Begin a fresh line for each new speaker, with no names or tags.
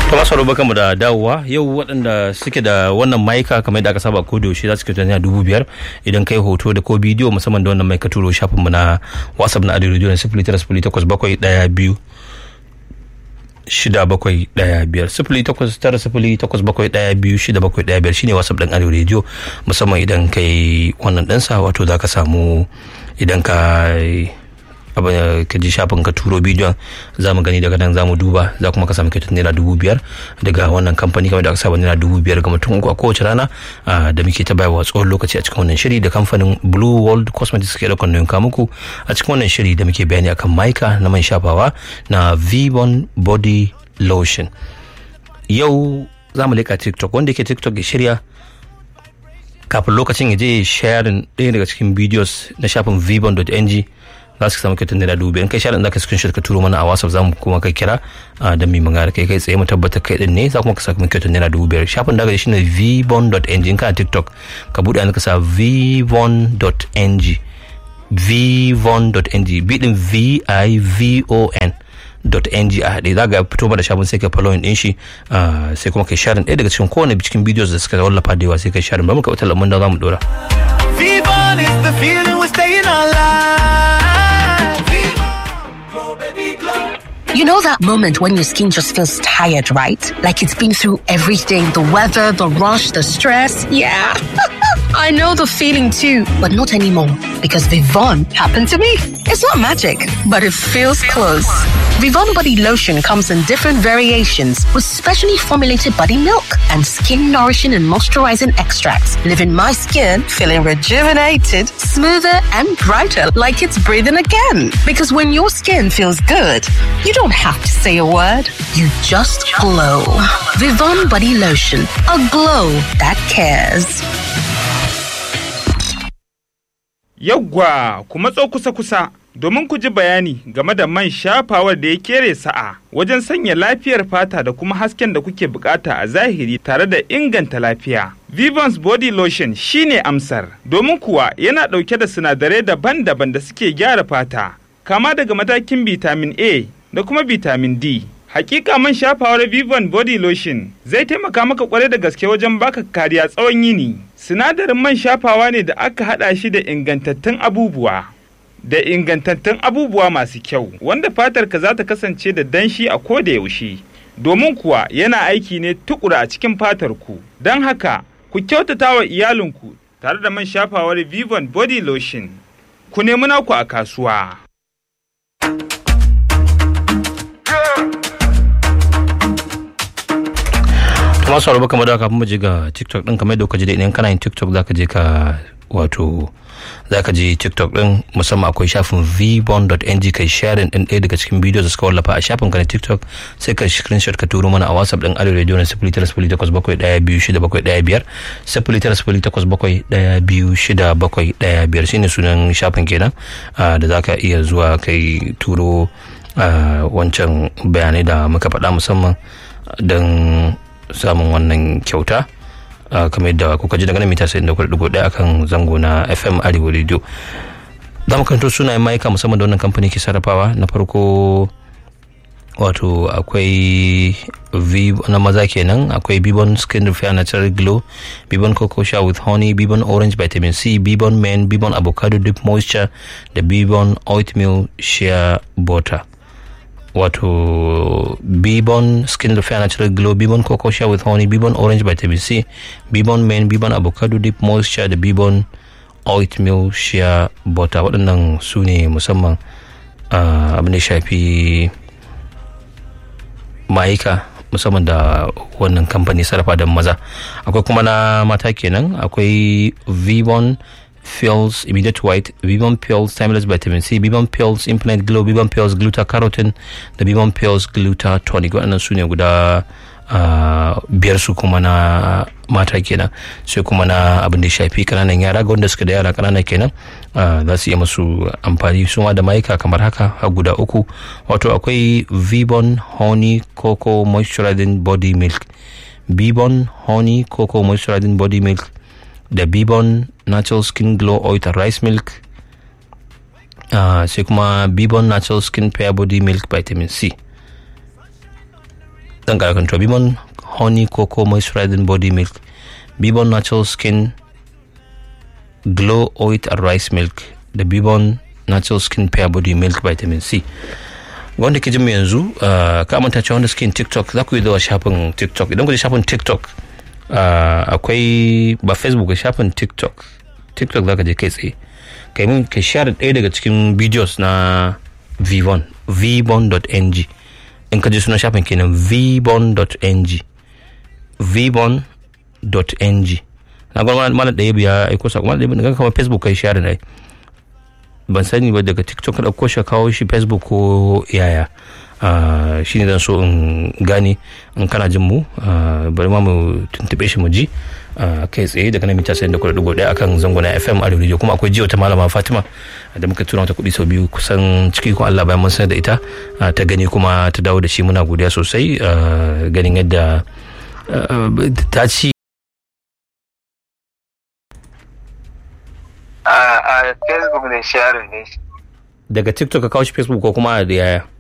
to masu rubuka mu da dawowa yau waɗanda suke da wannan maika kamar yadda aka saba ko da yaushe za su kyauta naira dubu biyar idan kai hoto da ko bidiyo musamman da wannan mai ka turo shafinmu na whatsapp na adiyo na sifili tara sifili takwas bakwai ɗaya biyu shida bakwai ɗaya biyar sifili takwas tara sifili takwas bakwai ɗaya biyu shida bakwai ɗaya biyar shine whatsapp ɗin arewa rediyo musamman idan kai wannan ɗansa wato za ka samu idan ka abin ka ji shafin ka turo bidiyon za mu gani daga nan za mu duba za kuma ka samu kyautar naira dubu biyar daga wannan kamfani kamar da aka saba naira dubu biyar ga mutum uku a kowace rana da muke ta bayarwa tsawon lokaci a cikin wannan shiri da kamfanin blue world cosmetics ke ɗaukar nauyin muku a cikin wannan shiri da muke bayani akan maika na man shafawa na vibon body lotion yau za mu leƙa tiktok wanda yake tiktok ya shirya kafin lokacin ya je sharing ɗaya daga cikin videos na shafin vibon.ng za su samu kyautar naira dubu in kai shaɗin za ka screenshot ka turo mana a whatsapp za mu kuma kai kira da mai magana kai kai tsaye mu tabbatar kai din ne za kuma ka samu kyautar naira dubu biyar shafin da shi ne vbon.ng in kana tiktok ka buɗe an ka sa vbon.ng vbon.ng b din v i v o n .ng a haɗe za ga fito da shafin sai ka following din shi sai kuma kai sharing ɗaya daga cikin kowane cikin videos da suka wallafa da yawa sai kai sharing ba mu ka wata lamun da za mu dora.
Vivon is the feeling we're staying alive.
You know that moment when your skin just feels tired, right? Like it's been through everything the weather, the rush, the stress. Yeah. I know the feeling too, but not anymore because Vivon happened to me. It's not magic, but it feels close. Vivon body lotion comes in different variations with specially formulated body milk and skin nourishing and moisturizing extracts, leaving my skin feeling rejuvenated, smoother, and brighter like it's breathing again. Because when your skin feels good, you don't have to say a word, you just glow. Vivon body lotion, a glow that cares.
Yawwa, ku matso kusa-kusa domin ku ji bayani game da man shafawar da ya kere sa'a wajen sanya lafiyar fata da kuma hasken da kuke bukata a zahiri tare da inganta lafiya. Vivans Body Lotion shine amsar, domin kuwa yana ɗauke da sinadarai daban-daban da suke gyara fata, kama daga matakin vitamin A da kuma vitamin D. Hakika man shafawar Vivan Body Lotion zai taimaka maka kwarai da gaske wajen baka kariya tsawon yini. Sinadarin man shafawa ne da aka haɗa shi da ingantattun abubuwa. Da ingantattun abubuwa masu kyau, wanda fatarka za ta kasance da danshi a ko da yaushe. Domin kuwa yana aiki ne tukura a cikin fatar ku. Don haka, ku kyautata wa iyalinku tare da man shafawar Vivan Body Lotion. Ku nemi naku a kasuwa.
kuma sauraro kamar da kafin mu je ga tiktok din kamar da kuka ji da idan kana yin tiktok zaka je ka wato zaka je tiktok din musamman akwai shafin vbond.ng kai sharing din ɗaya daga cikin bidiyo da suka wallafa a shafin ka na tiktok sai ka screenshot ka turo mana a whatsapp din arewa radio na sifili tara sifili takwas bakwai ɗaya biyu shida bakwai ɗaya biyar sifili tara sifili takwas bakwai ɗaya biyu shida bakwai ɗaya biyar shine sunan shafin kenan da zaka iya zuwa kai turo wancan bayanai da muka faɗa musamman don samun wannan kyauta kamar yadda kuka ji daga nan mita sai da kuɗi ɗaya akan zango na fm arewa radio za mu kanto sunayen mayuka musamman da wannan kamfani ke sarrafawa na farko wato akwai na maza kenan akwai bibon skin repair natural glow bibon cocoa shower with honey bibon orange vitamin c bibon men bibon avocado deep moisture da bibon oatmeal shea butter wato bibon skin repair natural glow bibon cocoa shea with honey bibon orange vitamin c bibon men bibon avocado deep moisture da bibon oatmeal shea butter waɗannan su ne musamman abin da shafi ma'aika musamman da wannan kamfani sarrafa da maza akwai kuma na mata kenan akwai vibon pills immediate white bibon pills timeless vitamin c bibon pills implant glow bibon pills gluta carotene da bibon pills gluta tonic waɗannan su ne guda biyar su kuma na mata kenan sai kuma na abin da ya shafi kananan yara ga wanda suka da yara kanana kenan za su iya masu amfani su ma da mayuka kamar haka har guda uku wato akwai vibon honey cocoa moisturizing body milk bibon honey cocoa moisturizing body milk da bibon natural skin glow oil and rice milk uh, sai kuma bibon natural skin pear body milk vitamin c dan karakan to bibon honey cocoa moisturizing body milk bibon natural skin glow oil and rice milk da bibon natural skin pear body milk vitamin c wanda ke jin mu yanzu uh, ka manta cewa wanda suke yin tiktok za ku yi zuwa shafin tiktok idan ku je shafin tiktok uh, akwai ba facebook ga shafin tiktok tiktok za ka je kai tsaye kai mun ka share ɗaya daga cikin videos na vbon vbon.ng in ka je sunan shafin kenan vbon.ng vbon.ng na gwamnati malam ɗaya biya aiko sako malam ɗaya biya kamar facebook kai share na ban sani ba daga tiktok ka ɗauko shi kawo shi facebook ko yaya shi ne zan so in gane in kana jin mu bari ma mu tuntube shi mu ji kai tsaye daga nan mita sayan da kuɗa ɗigo ɗaya akan zangona fm a radio kuma akwai jiya wata malama fatima da muka tura mata kuɗi sau biyu kusan ciki ko allah bayan mun sanar da ita ta gani kuma ta dawo da shi muna godiya sosai ganin yadda ta ci
a facebook ne sharing ne
daga tiktok ka kawo shi facebook ko kuma da yaya